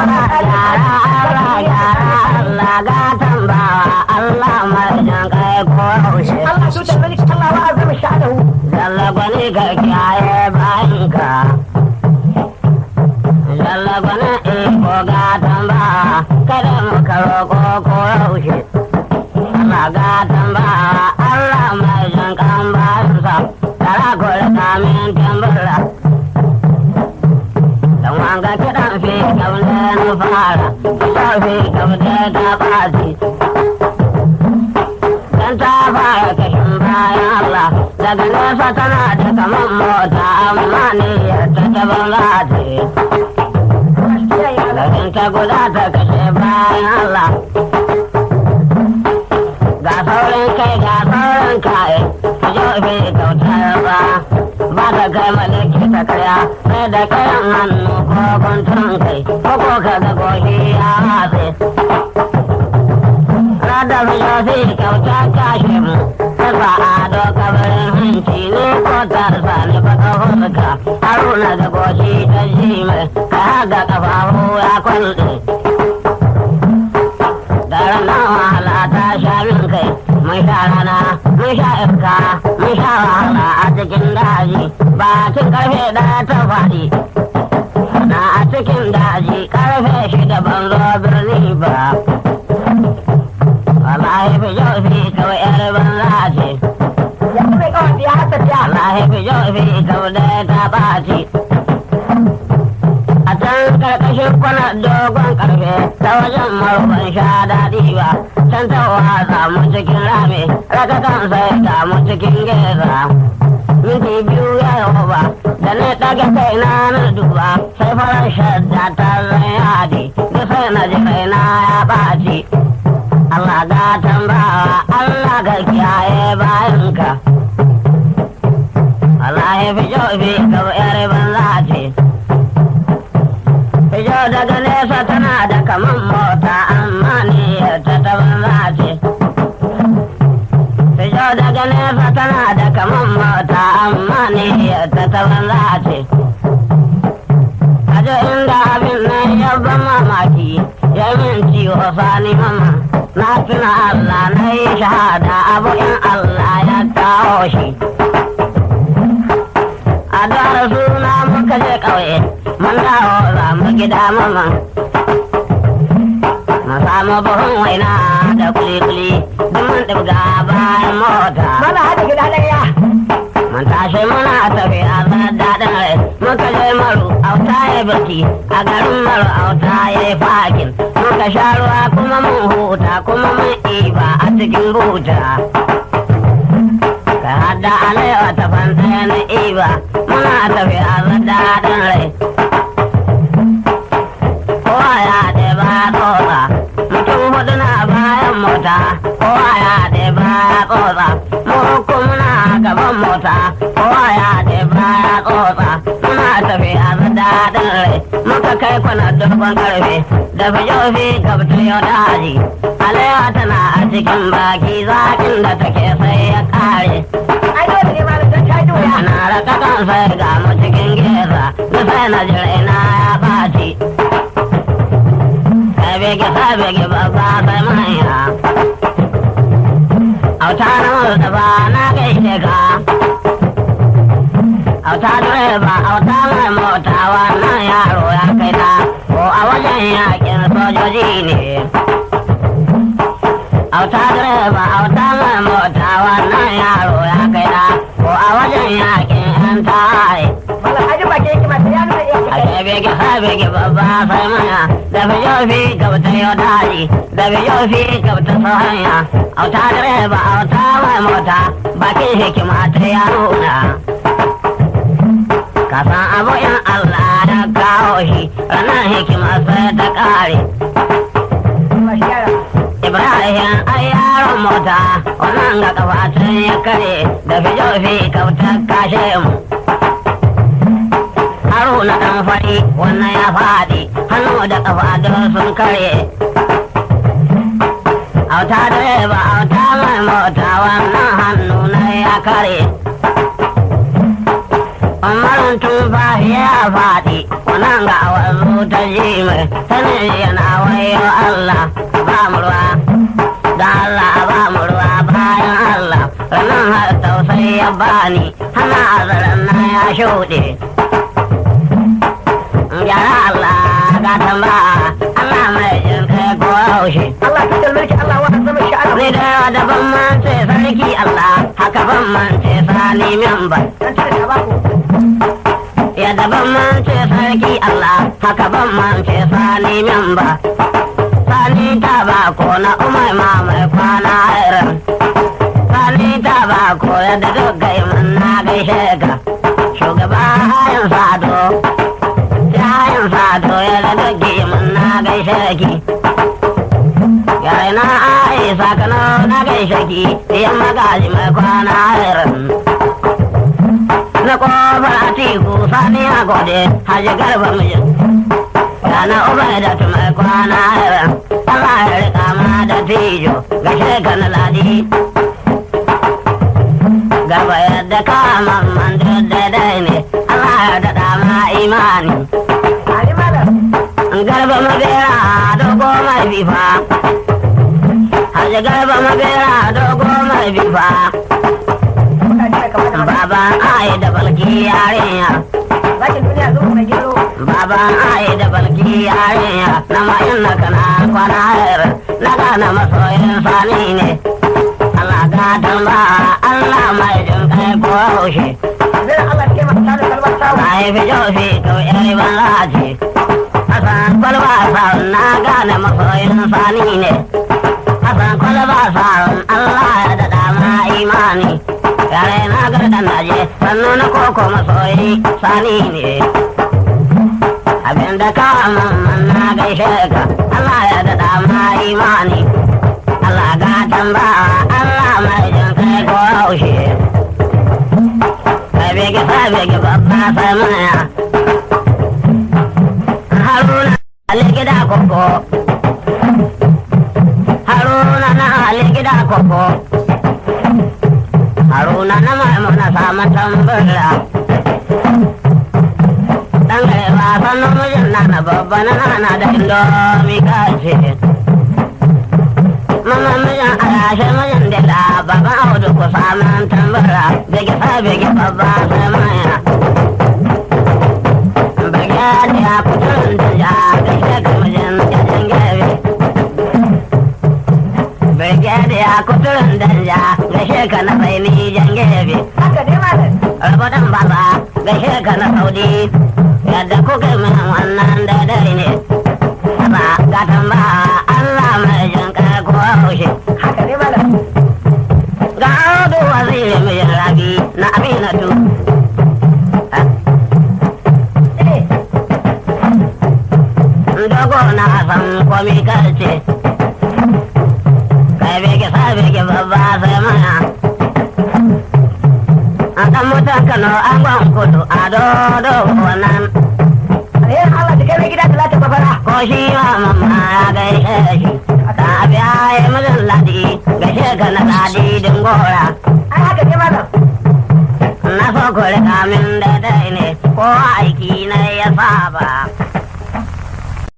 gyara Allah gyara Allah gatan bawa Allah mai jan kai ko haushe Allah su da malik Allah wa azama sha'adahu Jalla gwani ka kiyaye bayanka Jalla gwani iko gatan bawa kada mu karo ko ko haushe Allah gatan bawa Allah mai jan kan bayansa tara ko da kamin tambara Dan wanga kiɗan fi kaune na fara, kiɗan fi kaune ta ɓaci. Dan ta fara kashin bayan Allah, daga nesa tana da kaman mota amma ne ta ta banza ce. Lagin ta guda ta kashe bayan Allah. Ga saurin kai ga saurin kai, ku jo fi kautar ba. Ba ta kai malaki ta kaya, sai da kayan hannu ko guntun kai, ko ko ka ga goshi ya matse. Rada fi jo fi kauta kashe mu, ta sa ado kabarin hanci ne ko ta sani baka hulka. Haruna da goshi ta ji mai, ka haga kafafu ya kwalɗe. Daren nan wahala ta sha min kai, mun sha rana, mun sha iska, mun sha wahala a cikin daji, bakin karfe ɗaya ta faɗi. Na a cikin daji karfe shida ban zo birni ba. Wallahi fi jau fi kawai yar banza ce, yanzu mai kawai ya hasa ta wallahi fi jau fi kawai ta ɓaci. A can karkashin kwana dogon karfe ta wajen marufan sha daɗi ba, can ta watsa mu cikin rami, raka kan sai ta mu cikin geza. Minti biyu ya yi ba, da na ɗaga kai na na duba, sai farar shadda ta zai yadi, da sai na ji kaina ya ɓaci. Allah ga tambawa, Allah ga kiyaye bayanka. Allah ya fi jobi ga yar banza ce. Fijo daga nesa tana da kaman mota amma ni ta ta banza ce. Fijo daga nesa tana da kaman mota amma ni ta ta banza ce. Ajo inda abin nan ya ban mamaki ya min ciwo sani mama. Na tuna Allah na yi shahada abu in Allah ya kawo shi. A dara suna muka je ƙauye, mun dawo za mu gida mama. Na samu buhun waina da kuli-kuli, duk mun ɗibga bayan mota. mana hada gida ɗaya Mun tashi muna tafi a daɗin rai, muka je maru auta ya birki, a garin maru auta ya yi fakin. Muka sha ruwa kuma mun huta kuma mun iba a cikin buta. Ka hada alewa ta fanta na iba, muna tafi a daɗin rai. Kowa ya ɗeba tsotsa, mutum hudu na bayan mota, kowa ya ɗeba tsotsa, mu uku muna gaban mota, kowa ya ɗeba tsotsa, muna tafi a daɗin rai, muka kai kwana dogon karfe, da fijofi gabta yau da haji. Alewa tana a cikin baki zaƙin da take sai ya ƙare. ai dole ne malam don ta juya Ana raka kan sai ga mu cikin geza, da sai na jira na ya ɓaci. Sabege sabege babba sai manya. Auta na Mustapha na gaishe ka. Auta direba auta mai mota wannan yaro ya kai ta ko a wajen yakin sojoji ne. Auta direba auta mai mota wannan yaro ya kai ta ko a wajen yakin yan tawaye. malam haji ba ke yake masu ya nuna iya a bege ha bege babba sai maya da biyo fi gabta yau daji da biyo fi gabta sahanya auta direba auta mai mota bakin hikima ta ya nuna ka san abu in Allah ya kawo shi ranar hikima sai ta kare mashi yara Ibrahim ai yaron mota wannan ga kafatun ya kare da fijo fi kautar kashe mu. Haruna ɗan fari wannan ya faɗi hannu da kafa don sun kare. Auta direba auta mai mota wannan hannu na ya kare. Umarin tun ya faɗi nan ga wanzu ta ji mai sanin yana wayo Allah ba mu ruwa da Allah ba mu ruwa bayan Allah ranar har tausayi ya bani hana azaran na ya shuɗe gyara Allah ga tamba Allah mai jin kai ko haushe Allah ta da mulki Allah wa azama shi Allah Ni da yawa da ban mance sarki Allah haka ban mance sani min ba dan ta da ba ku ya da ban mance sarki Allah haka ban mance sani min ba sani ta ba ko na umar ma mai kwana irin sani ta ba ko yadda duk gai mun na gaishe ka shugaba hayan sado hayan sado yadda duk gai mun na gaishe ki yare na aisa kano na gaishe ki yan magaji mai kwana irin na kofar atiku sani a gode haji garba mijin Rana ubai da tumai kwana irin Allah ya rika ma da tijo gashe ka na ladi Garba yadda ka mamman duk daidai ne Allah ya daɗa ma imani Ali malam Garba mabera dogo mai bifa Haji garba mabera dogo mai bifa kuna ji da kamar da Baba ai da balki yarinya bakin duniya zo mai gero Baban ai da balki yarinya na mayin na kana kwana hayar na gane masoyin sani ne. Allah gatan ba Allah mai jin kai ko haushe. zai Allah ke masa da kalmar sawu Na yi fi jofi kau yari ban lace. Hassan kwalba sa'un na gane masoyin sani ne. Hassan kwalba sa'un Allah ya daɗa ma imani. Yare na gardan naje sannu na koko masoyi sani ne. abinda ka mamman na gaishe ka Allah ya daɗa ma imani Allah gatan ba Allah mai jin kai ko haushe kai bege sai bege babba sai maya Haruna Ali gida koko Haruna na Ali gida koko Haruna na maimuna samun tambara dan gare ba san namijin na na babba na nana da indomi kace mama mijin alashe mijin da la baba audu ku samun tambara bege sa bege babba sai maya bege da ya kutun da ya gaishe ka mijin jajin gebe bege da ya kutun da ya gaishe ka na bai ni jan gebe haka ne malam Rabatan baba gaishe ka na saudi yadda kuka min wannan daidai ne. Ba gatan ba Allah mai jin kai ko haushe. haka ne malam Ga audu waziri mai rabi na aminatu. eh Dogo na san komi karce. Kai bege sa bege babba sai mana. An ɗan mutan Kano an gwan kudu a dodo wannan alherin Allah da kai mai gida talata babara ko shi ma mamma ya gaishe shi ka biya ya mijin ladi gaishe ka na ladi dingora ai haka ne malam na so ku rika min daidai ne ko aiki na ya saba